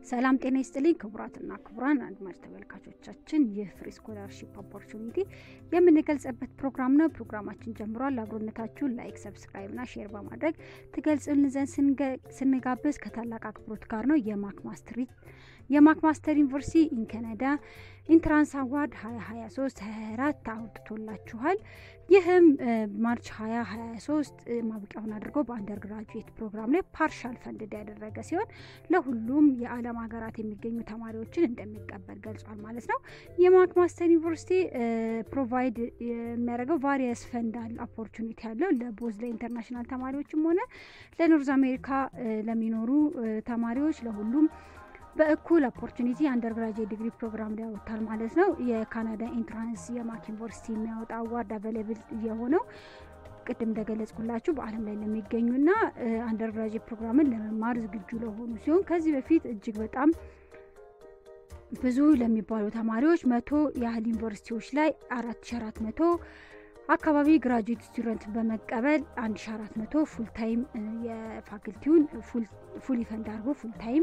ሰላም ጤና ይስጥልኝ ክቡራትና ክቡራን አድማጭ ተመልካቾቻችን፣ ይህ ፍሪ ስኮላርሺፕ ኦፖርቹኒቲ የምንገልጽበት ፕሮግራም ነው። ፕሮግራማችን ጀምሯል። አብሮነታችሁን ላይክ፣ ሰብስክራይብ ና ሼር በማድረግ ትገልጽልን ዘንድ ስንጋብዝ ከታላቅ አክብሮት ጋር ነው። የማክማስተር የማክማስተር ዩኒቨርሲቲ ኢን ካናዳ ኢንትራንስ አዋርድ 2023 24 አውጥቶላችኋል። ይህም ማርች 2023 ማብቂያውን አድርጎ በአንደር ግራጁዌት ፕሮግራም ላይ ፓርሻል ፈንድድ ያደረገ ሲሆን ለሁሉም የዓለም ሀገራት የሚገኙ ተማሪዎችን እንደሚቀበል ገልጿል ማለት ነው። የማክማስተር ዩኒቨርሲቲ ፕሮቫይድ የሚያደርገው ቫሪየስ ፈንዳል ኦፖርቹኒቲ ያለው ለቦዝ ለኢንተርናሽናል ተማሪዎችም ሆነ ለኖርዝ አሜሪካ ለሚኖሩ ተማሪዎች ለሁሉም በእኩል ኦፖርቹኒቲ አንደርግራጅዌት ዲግሪ ፕሮግራም ላይ ያወጣል ማለት ነው። የካናዳ ኢንትራንስ የማክ ዩኒቨርሲቲ የሚያወጣ አዋርድ አቬለብል የሆነው ቅድም እንደገለጽኩላችሁ በዓለም ላይ ለሚገኙና አንደርግራጅዌት ፕሮግራምን ለመማር ዝግጁ ለሆኑ ሲሆን ከዚህ በፊት እጅግ በጣም ብዙ ለሚባሉ ተማሪዎች መቶ ያህል ዩኒቨርሲቲዎች ላይ አራት ሺ አራት መቶ አካባቢ ግራጁዌት ስቱደንት በመቀበል አንድ ሺ አራት መቶ ፉል ታይም የፋክልቲውን ፉል ፈንድ አድርጎ ፉል ታይም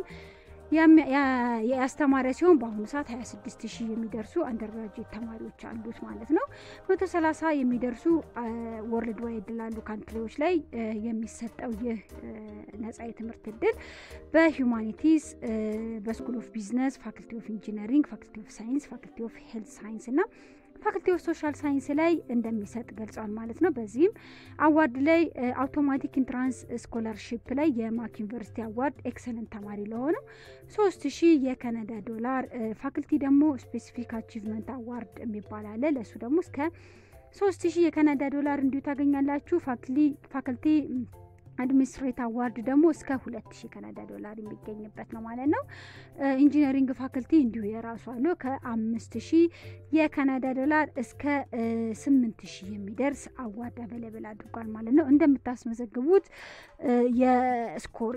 ያስተማረ ሲሆን በአሁኑ ሰዓት 26 ሺህ የሚደርሱ አንደርግራጅዌት ተማሪዎች አሉት ማለት ነው። 130 የሚደርሱ ወርልድ ዋይድ ላሉ ካንትሪዎች ላይ የሚሰጠው ይህ ነጻ የትምህርት እድል በሂውማኒቲስ፣ በስኩል ኦፍ ቢዝነስ፣ ፋክልቲ ኦፍ ኢንጂነሪንግ፣ ፋክልቲ ኦፍ ሳይንስ፣ ፋክልቲ ኦፍ ሄልት ሳይንስ እና ፋክልቲ ኦፍ ሶሻል ሳይንስ ላይ እንደሚሰጥ ገልጿል ማለት ነው። በዚህም አዋርድ ላይ አውቶማቲክ ኢንትራንስ ስኮላርሺፕ ላይ የማክ ዩኒቨርሲቲ አዋርድ ኤክሰለንት ተማሪ ለሆነው ሶስት ሺህ የካናዳ ዶላር ፋክልቲ ደግሞ ስፔሲፊክ አቺቭመንት አዋርድ የሚባል አለ። ለእሱ ደግሞ እስከ ሶስት ሺህ የካናዳ ዶላር እንዲሁ ታገኛላችሁ። ፋክልቲ አድሚኒስትሬት አዋርድ ደግሞ እስከ ሁለት ሺህ ካናዳ ዶላር የሚገኝበት ነው ማለት ነው። ኢንጂነሪንግ ፋክልቲ እንዲሁ የራሱ አለው ከአምስት ሺህ የካናዳ ዶላር እስከ ስምንት ሺህ የሚደርስ አዋርድ አቬለብል አድርጓል ማለት ነው። እንደምታስመዘግቡት የስኮር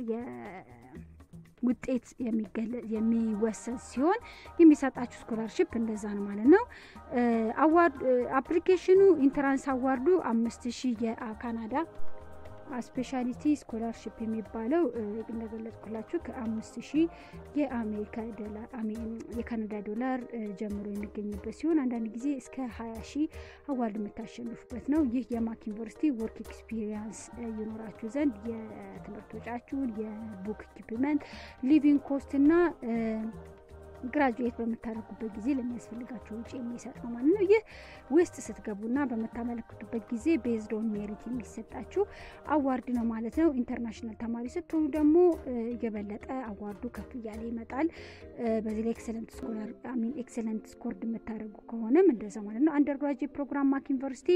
ውጤት የሚወሰን ሲሆን የሚሰጣችሁ ስኮላርሽፕ እንደዛ ነው ማለት ነው። አዋርድ አፕሊኬሽኑ ኢንትራንስ አዋርዱ አምስት ሺህ የካናዳ ስፔሻሊቲ ስኮላርሽፕ የሚባለው እንደገለጽኩላችሁ ከአምስት ሺህ የአሜሪካ ዶላር የካናዳ ዶላር ጀምሮ የሚገኝበት ሲሆን አንዳንድ ጊዜ እስከ ሀያ ሺህ አዋርድ የምታሸንፉበት ነው። ይህ የማክ ዩኒቨርሲቲ ወርክ ኤክስፒሪየንስ ይኖራችሁ ዘንድ የትምህርት ወጪያችሁን፣ የቡክ ኢኩፕመንት፣ ሊቪንግ ኮስት እና ግራጁዌት በምታደርጉበት ጊዜ ለሚያስፈልጋቸው ውጭ የሚሰጥ ነው ማለት ነው። ይህ ውስጥ ስትገቡና በምታመለክቱበት ጊዜ ቤዝድ ኦን ሜሪት የሚሰጣችሁ አዋርድ ነው ማለት ነው። ኢንተርናሽናል ተማሪ ስትሆኑ ደግሞ የበለጠ አዋርዱ ከፍ እያለ ይመጣል። በዚህ ላይ ኤክሰለንት ስኮላር ሚን ኤክሰለንት ስኮርድ የምታደርጉ ከሆነም እንደዛ ማለት ነው። አንደርግራጅዌት ፕሮግራም ማክ ዩኒቨርሲቲ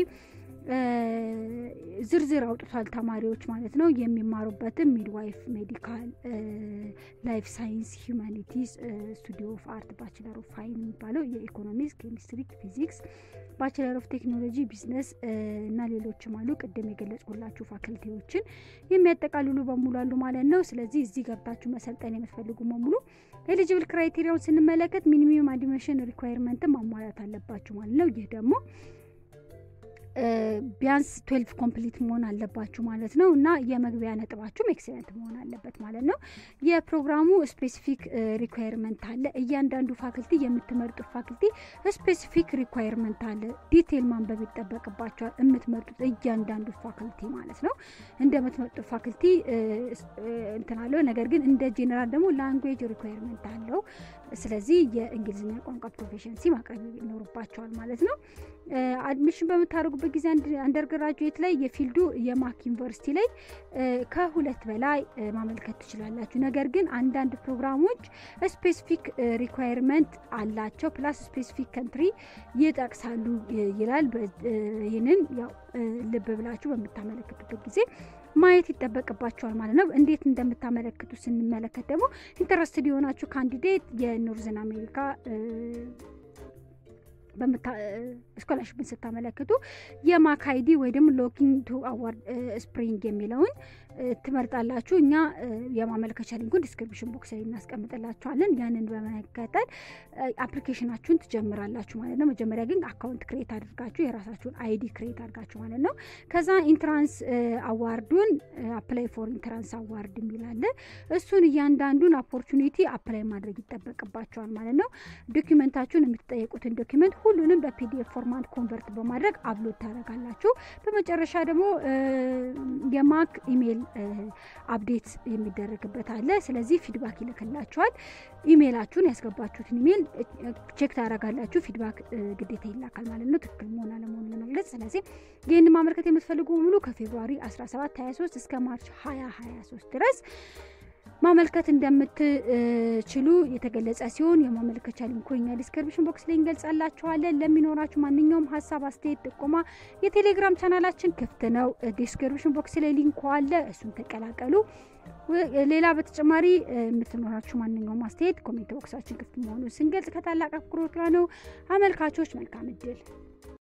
ዝርዝር አውጥቷል ተማሪዎች ማለት ነው። የሚማሩበትም ሚድዋይፍ፣ ሜዲካል፣ ላይፍ ሳይንስ፣ ሂውማኒቲስ፣ ስቱዲዮ ኦፍ አርት፣ ባችለር ኦፍ ፋይን የሚባለው የኢኮኖሚክስ፣ ኬሚስትሪ፣ ፊዚክስ፣ ባችለር ኦፍ ቴክኖሎጂ፣ ቢዝነስ እና ሌሎችም አሉ። ቅድም የገለጽኩላችሁ ፋክልቲዎችን የሚያጠቃልሉ በሙሉ አሉ ማለት ነው። ስለዚህ እዚህ ገብታችሁ መሰልጠን የምትፈልጉ በሙሉ ኤሊጂብል ክራይቴሪያውን ስንመለከት ሚኒሚም አድሚሽን ሪኳየርመንትን ማሟላት አለባችሁ ማለት ነው። ይህ ደግሞ ቢያንስ ትዌልቭ ኮምፕሊት መሆን አለባችሁ ማለት ነው እና የመግቢያ ነጥባችሁም ኤክሰለንት መሆን አለበት ማለት ነው። የፕሮግራሙ ስፔሲፊክ ሪኳየርመንት አለ። እያንዳንዱ ፋክልቲ የምትመርጡት ፋክልቲ ስፔሲፊክ ሪኳየርመንት አለ። ዲቴይል ማንበብ ይጠበቅባቸዋል። የምትመርጡት እያንዳንዱ ፋክልቲ ማለት ነው። እንደምትመርጡት ፋክልቲ እንትን አለው። ነገር ግን እንደ ጄኔራል ደግሞ ላንጉዌጅ ሪኳየርመንት አለው። ስለዚህ የእንግሊዝኛ ቋንቋ ፕሮፌሽንሲ ማቅረብ ይኖርባቸዋል ማለት ነው። አድሚሽን በምታደርጉበት ጊዜ አንደርግራጁዌት ላይ የፊልዱ የማክ ዩኒቨርሲቲ ላይ ከሁለት በላይ ማመልከት ትችላላችሁ። ነገር ግን አንዳንድ ፕሮግራሞች ስፔሲፊክ ሪኳየርመንት አላቸው ፕላስ ስፔሲፊክ ከንትሪ ይጠቅሳሉ ይላል። ይህንን ያው ልብ ብላችሁ በምታመለክቱበት ጊዜ ማየት ይጠበቅባቸዋል ማለት ነው። እንዴት እንደምታመለክቱ ስንመለከት ደግሞ ኢንተረስትድ የሆናችሁ ካንዲዴት የኖርዘን አሜሪካ ስኮላርሽፕን ስታመለክቱ የማክ አይዲ ወይ ደግሞ ሎኪንግ ቱ አዋርድ ስፕሪንግ የሚለውን ትመርጣላችሁ። እኛ የማመልከቻ ሊንኩን ዲስክሪፕሽን ቦክስ ላይ እናስቀምጥላችኋለን። ያንን በመከተል አፕሊኬሽናችሁን ትጀምራላችሁ ማለት ነው። መጀመሪያ ግን አካውንት ክሬት አድርጋችሁ የራሳችሁን አይዲ ክሬት አድርጋችሁ ማለት ነው። ከዛ ኢንትራንስ አዋርዱን አፕላይ ፎር ኢንትራንስ አዋርድ የሚላለ እሱን እያንዳንዱን ኦፖርቹኒቲ አፕላይ ማድረግ ይጠበቅባቸዋል ማለት ነው። ዶኪመንታችሁን የምትጠየቁትን ዶኪመንት ሁሉንም በፒዲኤፍ ፎርማት ኮንቨርት በማድረግ አፕሎድ ታደርጋላችሁ። በመጨረሻ ደግሞ የማክ ኢሜይል አፕዴት የሚደረግበት አለ። ስለዚህ ፊድባክ ይልክላችኋል። ኢሜይላችሁን ያስገባችሁትን ኢሜይል ቼክ ታደርጋላችሁ። ፊድባክ ግዴታ ይላካል ማለት ነው፣ ትክክል መሆን አለመሆኑ ለመግለጽ። ስለዚህ ይህን ማመልከት የምትፈልጉ ሙሉ ከፌብሩዋሪ 17 23 እስከ ማርች 2023 ድረስ ማመልከት እንደምትችሉ የተገለጸ ሲሆን የማመልከቻ ሊንኩ እኛ ዲስክሪፕሽን ቦክስ ላይ እንገልጻላችኋለን። ለሚኖራችሁ ማንኛውም ሀሳብ፣ አስተያየት፣ ጥቆማ የቴሌግራም ቻናላችን ክፍት ነው። ዲስክሪፕሽን ቦክስ ላይ ሊንኩ አለ፣ እሱን ተቀላቀሉ። ሌላ በተጨማሪ የምትኖራችሁ ማንኛውም አስተያየት ኮሜንት ቦክሳችን ክፍት መሆኑን ስንገልጽ ከታላቅ አክብሮት ጋር ነው። አመልካቾች መልካም እድል